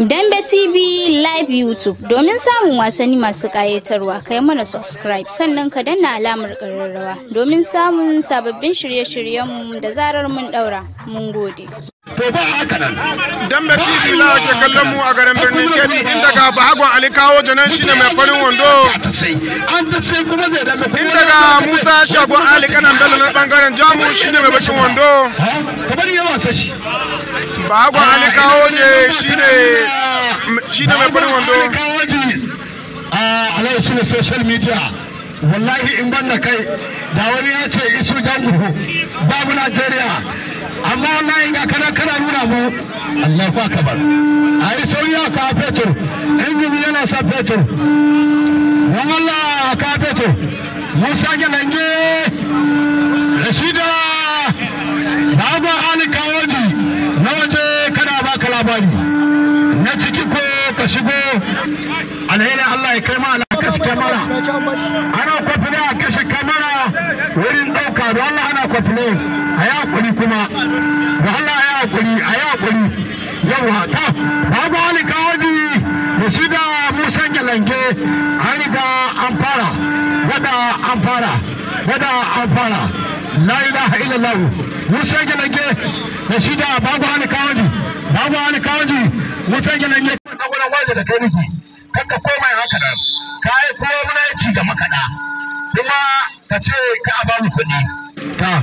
Dambe TV Live YouTube domin samun wasanni masu ƙayatarwa kai mana subscribe sannan ka danna alamar ƙararrawa domin samun sababbin shirye-shiryenmu da zarar mun ɗaura. Mun gode. To ba haka nan. Dambe TV la ke kallon mu a garin birnin Kebbi inda ga Bahagon Ali kawo janan shine mai farin wando. An ta sai kuma zai dambe. Inda ga Musa Shagon Ali kanan Bello na bangaren Jamu shine mai bakin wando. Kamar yawa sa shi. Bahagon Ali kawo je shine shine mai farin wando. A alai su ne social media. Wallahi in ban da kai da wani ya ce isu jangu babu Najeriya. amma wallahi ga kana kana nuna mu Allahu akbar ai sauriya ka fetur injini yana sa fetur wallah ka fetur Musa Gelange Rashida Baba Ali Kawoji na waje kana baka labari na ciki ko ka shigo alheri Allah ya kai ma alaka cikin mara ana kwafi a kashe kamara wurin ɗauka da Allah ana kwafi ne a yi hakuri kuma da Allah a yi hakuri a yi hakuri yawa ta babu wani kawaji da shi da musa gelange an riga an fara wada an fara wada an fara la ilaha illallah musa gelange da shi da babu wani kawaji babu wani kawaji musa gelange ka gwada waje da kai niki kanka komai haka nan ka yi kuma muna ci da makaɗa kuma ka ce ka a bamu kuɗi ta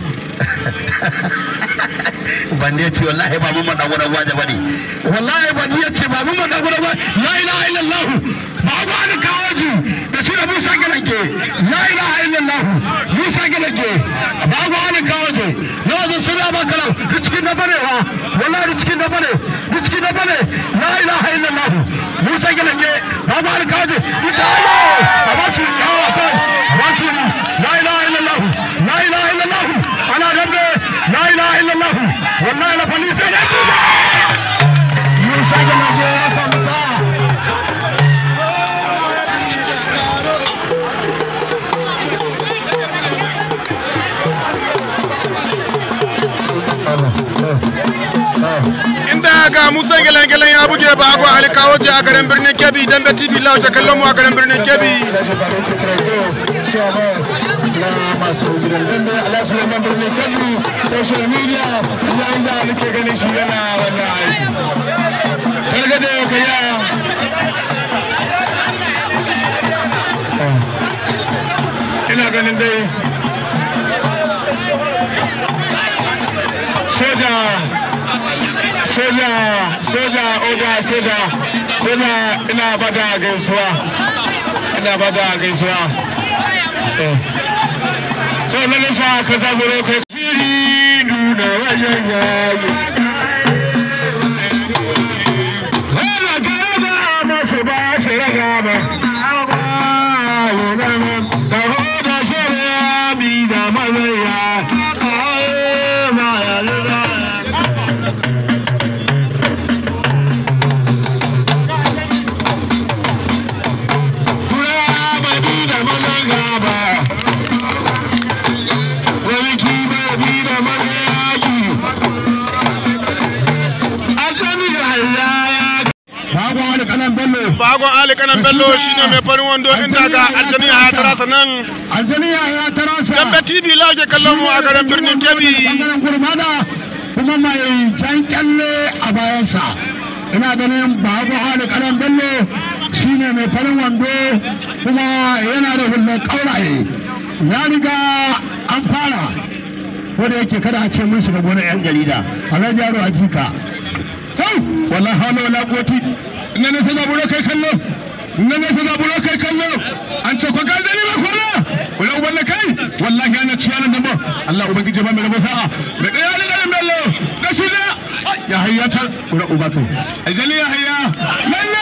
ban ne ce wallahi ba mun maɗa gudan waje ba ne wallahi ban ya ce ba mun maɗa gudan waje la ilaha illallah ba ba ni kawaji da shi da musa galanke la ilaha illallah musa galanke ba ba ni kawaji na wajen suna ba kalau da cikin na bane ha wallahi da cikin na bane da cikin na bane la ilaha illallah musa galanke ba ba ni kawaji ita ne a ba su yawa kai a ba su la ilaha illallah la ilaha illallah ana dambe la ilaha illallah wallahi la fali sai da musa galanke ya samu sa'a Inda ga Musa Gelen-Gelen ya buge Bahagon Ali kawo je a garin birnin Kebbi Dambe TV la ke kallon mu a garin birnin Kebbi. masu gidan dambe ala suleiman birnin kebbi social media yayin da nake ganin shi yana wannan aiki sargade ka ya ina ganin dai soja soja soja oga soja soja ina bada gaisuwa ina bada gaisuwa so na nisa ka zaburo kai fili nuna wajen yayi wala gaba masu ba shi raga ba da hoda shari'a bi da mazaya ma ya lura Bahagon Ali kanan Bello shine mai farin wando inda ga Aljaniya ya tarasa nan. Aljaniya ya tarasa. Dambe TV la ke kallon mu a garin birnin Kebbi. Bangaren gurmada kuma mai jan kyalle a bayansa. Ina ganin Bahagon Ali kanan Bello shine mai farin wando kuma yana da hullar ƙauraye. Ya riga an fara. Wanda yake kada a ce mun shiga gonar 'yan jarida. Alhaji Yaro Ajika. Kau, wallahi hawla wala quwwati ina ne sana buro kai kallo ina ne sana buro kai kallo an ce ko gaje ne ba kola wala ubanna kai wallahi ana ciya nan ba Allah ubangiji ba mai rabo sa'a da kai ali garin bello da shi da ya hayyata wala uba kai ajali ya hayya lalle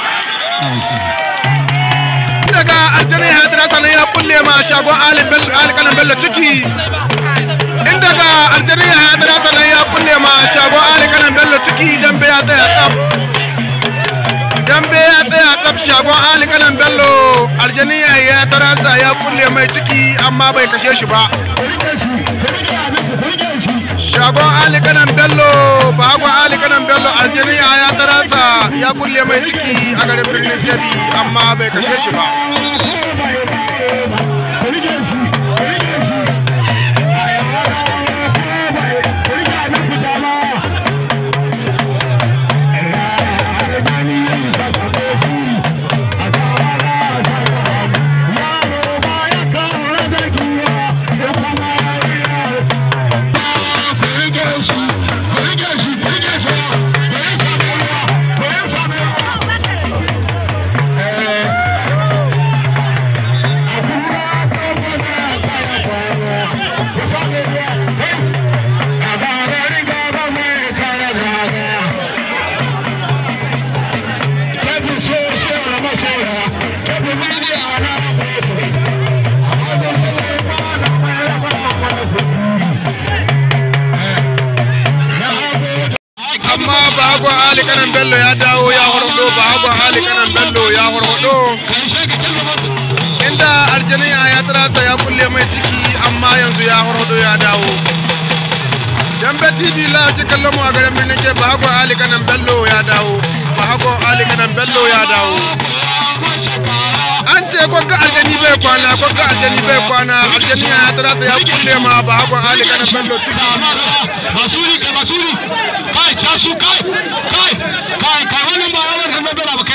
Daga Aljaniya ya tarasa nan ya kulle ma shagon Ali Bello Ali kanan Bello ciki. Inda ga Aljaniya ya tarasa nan ya kulle ma shagon Ali kanan Bello ciki dambe ya tsaya tsaf. dambe ya tsaya tsaf shagon Ali kanan Bello Aljaniya ya tarasa ya kulle mai ciki amma bai kashe shi ba. shagon ali kanan bello bagon ali kanan bello aljaniya ya tarasa ya kulle mai ciki a garin birnin kebbi amma bai kashe shi ba amma bahagon ali kanan bello ya dawo ya horhodo bahagon ali kanan bello ya horhodo inda aljaniya ya tarasa ya kulle mai ciki amma yanzu ya horhodo ya dawo dambe tv la ci kallon mu a garin birnin ke bahagon ali kanan bello ya dawo bahagon ali kanan bello ya dawo an ce kwagga aljani bai kwana kwagga aljani bai kwana aljaniya ya tarasa ya kulle ma bahagon ali kanan bello ciki basuri kai basuri kai tasu kai kai kai kai wannan ba wannan kan bela ba